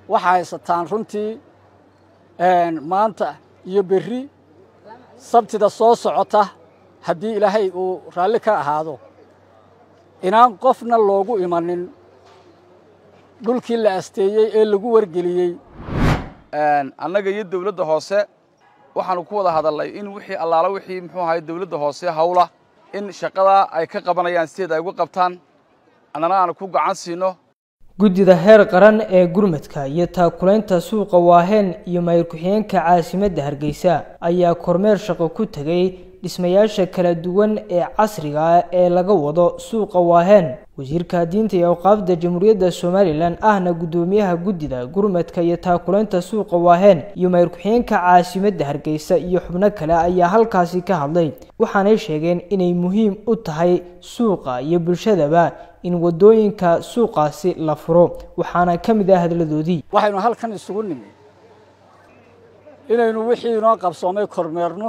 waxaa haysataan runtii maanta iyo berri sabtida soo socota haddii ilaahay uu raalli ka ahaado inaan qofna loogu imanin dhulkii la asteeyey ee lagu wargeliyey annaga iyo dawladda hoose waxaanu ku wada hadalnay in wixii allaala wixii muxuu ahay dawladda hoose hawla in shaqadaa ay ka qabanayaan sideed ay uga qabtaan annana aanu ku gacan siino guddida heer qaran ee gurmadka iyo taakulaynta suuqa waaheen iyo mayr ku-xigeenka caasimadda hargeysa ayaa kormeer shaqo ku tegay dhismayaasha kala duwan ee casriga ah ee laga wado suuqa waaheen wasiirka diinta iyo awqaafda jamhuuriyadda somalilan ahna guddoomiyaha guddida gurmadka iyo taakulaynta suuqa waaheen iyo mayr ku-xigeenka caasimadda hargeysa iyo xubno kale ayaa halkaasi ka hadlay waxaanay sheegeen inay muhiim u tahay suuqa iyo bulshadaba in waddooyinka suuqaasi la furo waxaana ka mid ah hadladoodii waxaynu halkan isugu nimi inaynu wixii inoo qabsoomay kormeerno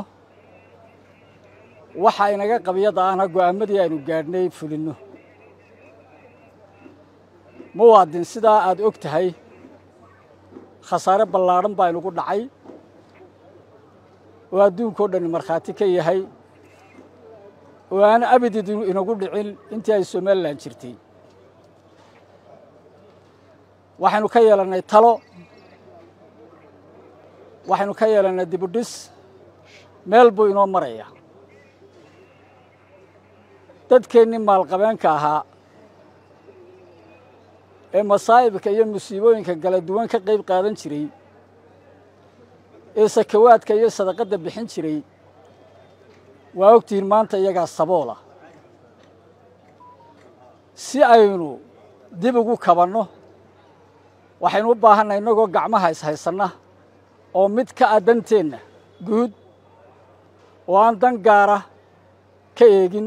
waxa inaga qabyada ahna go'aamadii aynu gaadhnay fulinno muwaadin sidaa aad og tahay khasaare ballaadhan baa inugu dhacay oo adduunkao dhan markhaati ka yahay oo aan abidid inagu dhicin intii ay somalilan jirtay waxaynu ka yeelannay talo waxaynu ka yeelannay dibudhis meel buu inoo maraya dadkeennii maalqabeenka ahaa ee masaa'ibka iyo musiibooyinka kala duwan ka qayb qaadan jiray ee sakawaadka iyo sadaqadda bixin jiray waa ogtihiin maanta iyagaa saboola si aynu dib ugu kabanno waxaynu u baahannahay innagoo gacmaha ishaysanna oo mid ka ah danteenna guud oo aan dan gaara ka eegin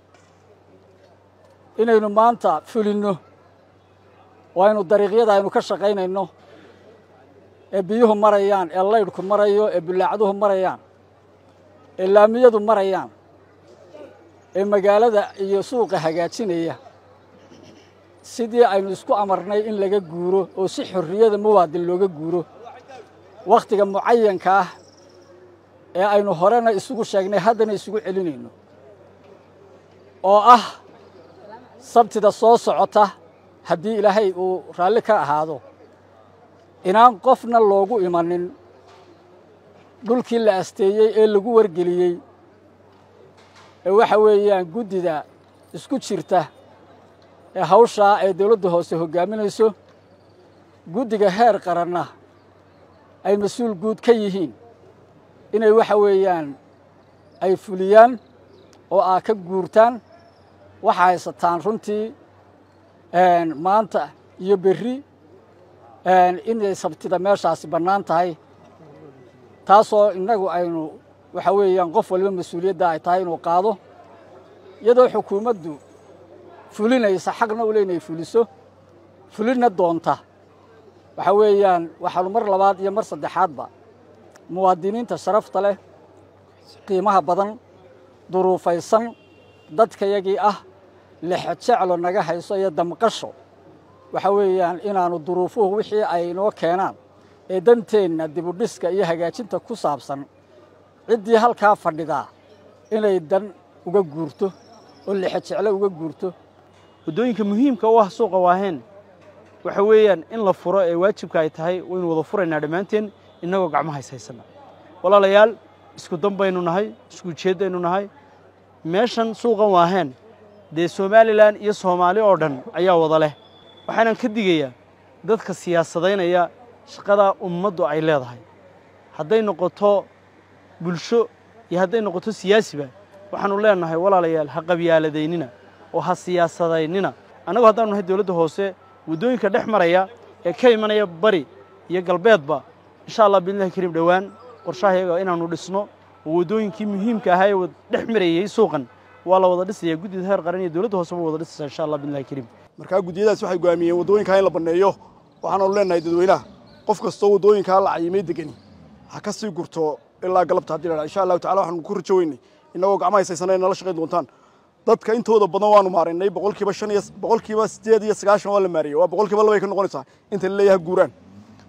inaynu maanta fulinno oo aynu dariiqyada aynu ka shaqaynayno ee biyuhu marayaan ee laydhku marayo ee bullaacduhu marayaan ee laamiyadu marayaan ee magaalada iyo suuqa hagaajinaya sidii aynu isku amarnay in laga guuro oo si xorriyada muwaadin looga guuro wakhtiga mucayanka ah ee aynu horena isugu sheegnay haddana isugu celinayno oo ah sabtida soo socota haddii ilaahay uu raalli ka ahaado inaan qofna loogu imanin dhulkii la asteeyey ee lagu wargeliyey ee waxa weeyaan guddida isku jirta ee hawshaa ee dawladda hoose hoggaaminayso guddiga heer qaranna ay mas-uul guud ka yihiin inay waxa weeyaan ay fuliyaan oo aa ka guurtaan waxaa haysataan runtii maanta iyo berri inay sabtida meeshaasi bannaan tahay taasoo innagu aynu waxa weeyaan qof waliba mas-uuliyadda ay tahay inuu qaado iyadoo xukuumaddu fulinaysa xaqna u le inay fuliso fulinna doonta waxa weeyaan waxaanu mar labaad iyo mar saddexaadba muwaadiniinta sharafta leh qiimaha badan duruufaysan dadkayagii ah lexejeclo naga hayso iyo damqasho waxa weeyaan inaannu duruufuhu wixii ay inoo keenaan ee danteenna dibudhiska iyo hagaajinta ku saabsan ciddii halkaa fadhidaa inay dan uga guurto oo lexejeclo uga guurto waddooyinka muhiimka u ah suuqa waaheen waxa weeyaan in la furo ee waajibka ay tahay waynu wada furaynaa dhammaanteen innagoo gacmaha ishaysanna walaalayaal isku dan baynu nahay isku ujeeddaynu nahay meeshan suuqan waaheen dee somalilan iyo soomaali oo dhan ayaa wada leh waxaanan ka digayaa dadka siyaasadaynaya shaqadaa ummaddu ay leedahay hadday noqoto bulsho iyo hadday noqoto siyaasiba waxaannu leenahay walaalayaal ha qabyaaladaynina oo ha siyaasadaynina annagu haddaanu nahay dawladda hoose waddooyinka dhex maraya ee ka imanaya bari iyo galbeedba insha allah biidnillahi kariim dhowaan qorshahayaga inaannu dhisno oo waddooyinkii muhiimka ahaa ee dhex marayey suuqan waa la wada dhisayaa guddida heer qaran iyo dawladda hoose ba wada dhisaysaa insha allah biidnillahi kariim markaa guddiyadaas waxay go'aamiyeen waddooyinkaa in la banneeyo waxaanu leenahay dadweynaha qof kastoo waddooyinkaa la cayimay degani ha ka sii gurto ilaa galabta haddii la insha allahu tacala waxaanu ku rajo weynay innagoo gacmaha haysaysana nala shaqayn doontaan dadka intooda badan waanu maaraynay boqolkiiba shan iyo boqolkiiba sideed iyo sagaashan waa la maariyey waa boqolkiiba labay ka noqonaysaa inta la leeyahay guuraan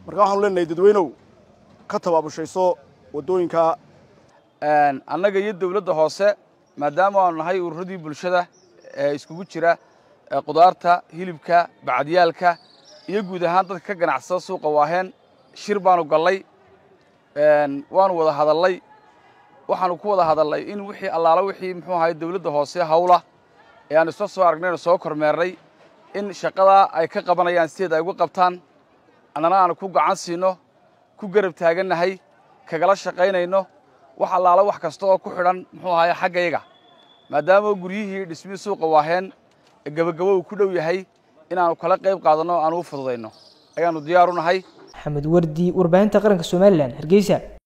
marka waxaanu leenahay dadweynow ka tabaabushayso waddooyinka annaga iyo dawladda hoose maadaama aanu nahay ururadii bulshada ee iskugu jira qudaarta hilibka bacadiyaalka iyo guud ahaan dadka ka ganacsada suuqa waaheen shir baanu gallay waanu wada hadallay waxaanu ku wada hadallay in wixii allaala wixii muxuu ahay dawladda hoose hawla ee aanu isla soo aragnayno soo kormeernay in shaqadaa ay ka qabanayaan sideed ay uga qabtaan annana aanu ku gacan siino ku garab taagannahay kagala shaqaynayno wax allaala wax kasta oo ku xidhan muxuu ahaye xaggayaga maadaama guryihii dhismihii suuqa waaheen gebagabo uu ku dhow yahay inaannu kala qayb qaadanno aanu u fududayno ayaannu diyaar u nahay maxamed wardi warbaahinta qaranka somalilan hargeysa